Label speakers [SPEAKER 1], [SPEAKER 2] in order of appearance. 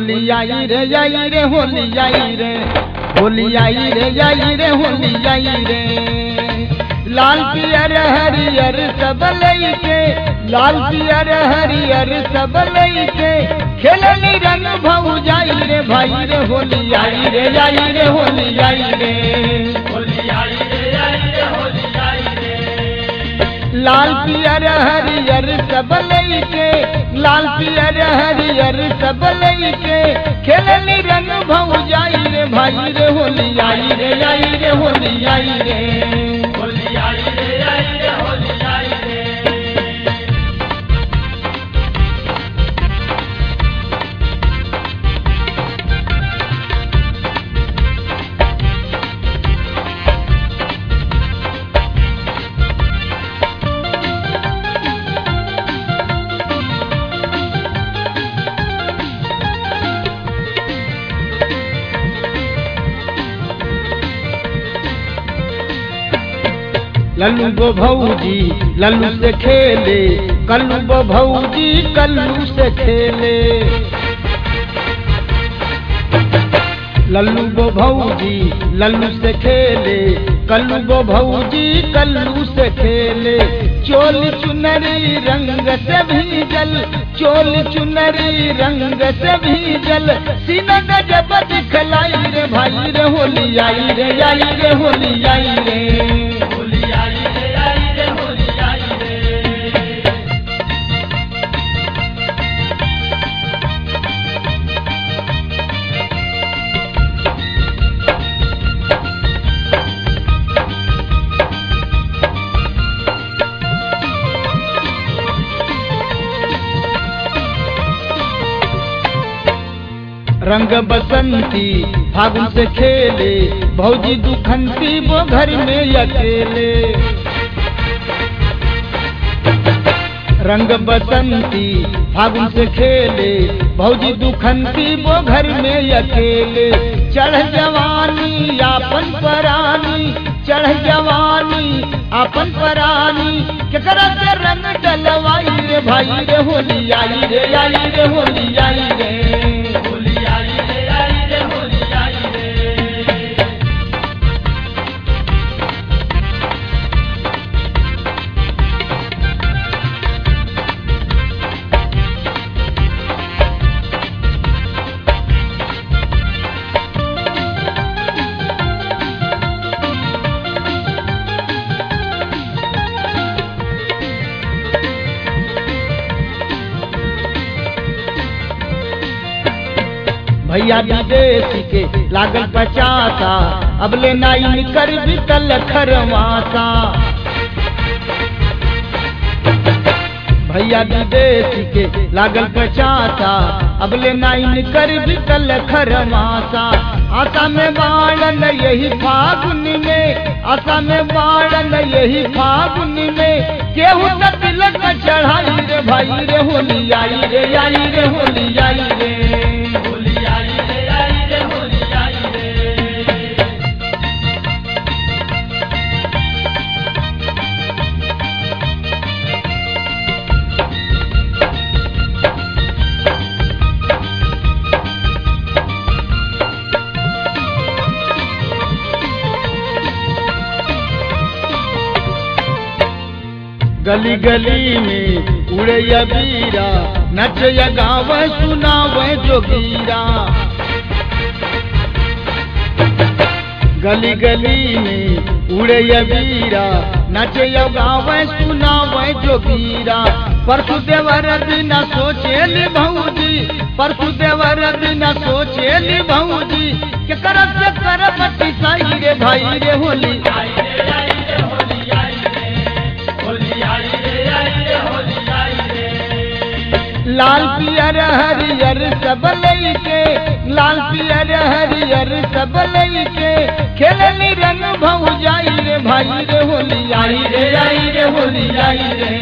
[SPEAKER 1] होली आई रे आई रे होली आई रे होली आई रे आई रे होली आई रे लाल पियर हरियर सब लैके लाल पियर हरियर सब लैके खेलनी रंग भऊ जाई रे भाई रे होली आई रे आई रे होली आई रे
[SPEAKER 2] होली आई रे आई रे होली आई रे
[SPEAKER 1] लाल पियर हरियर सब लैके लाल पियर हरियर सब लैके खेलनी रंग भऊ जाई रे भाई रे होली आई रे आई रे होली आई रे
[SPEAKER 2] होली आई रे आई रे होली आई रे
[SPEAKER 1] लल्लू गो भौजी लल्लू से खेले कल्लू गो भौजी कल्लू से खेले लल्लू गो भौजी लल्लू से खेले कल्लू गो भौजी कल्लू से खेले चोल चुनरी रंग से भीजल चोल चुनरी रंग से भीजल सीना गजब दिखलाई रे भाई रे होली आई रे आई रे होली आई रे
[SPEAKER 2] होली आई रे आई रे होली आई रे
[SPEAKER 1] रंग बसंती फागुन से खेले भौजी दुखंती वो घर में अकेले रंग बसंती फागुन से खेले भौजी दुखंती वो घर में अकेले चढ़ जवानी आपन परानी चढ़ जवानी आपन परानी केकरा से रंग डलवाई रे भाई रे होली आई रे आई रे होली आई रे
[SPEAKER 2] होली आई रे आई रे होली आई रे
[SPEAKER 1] भैया विदेशी के लागल पचासा अब ले नाई कर बिकल खरवासा भैया विदेशी के लागल पचासा अब ले नाई कर बिकल खरवासा आशा में बाणन यही फागुन में आशा में बाणन यही फागुन में केहू त तिलक चढ़ाई रे भाई रे होली आई रे आई रे होली आई रे
[SPEAKER 2] होली आई रे आई रे होली आई रे
[SPEAKER 1] गली गली में उड़े बीरा नच गाव सुनाव जोगीरा गली गली में उड़े बीरा नच गाव सुनाव जोगीरा परसु देवर दिन सोचे भौजी परसु देवर दिन सोचे भौजी के करब से करब साई रे भाई रे होली
[SPEAKER 2] आई रे आई रे होली आई रे होली आई रे आई रे होली आई रे
[SPEAKER 1] लाल पियर हरियर सब लैके लाल पियर हरियर सब लैके खेलनी रंग भऊ जाई रे भाई रे होली आई रे आई रे होली आई रे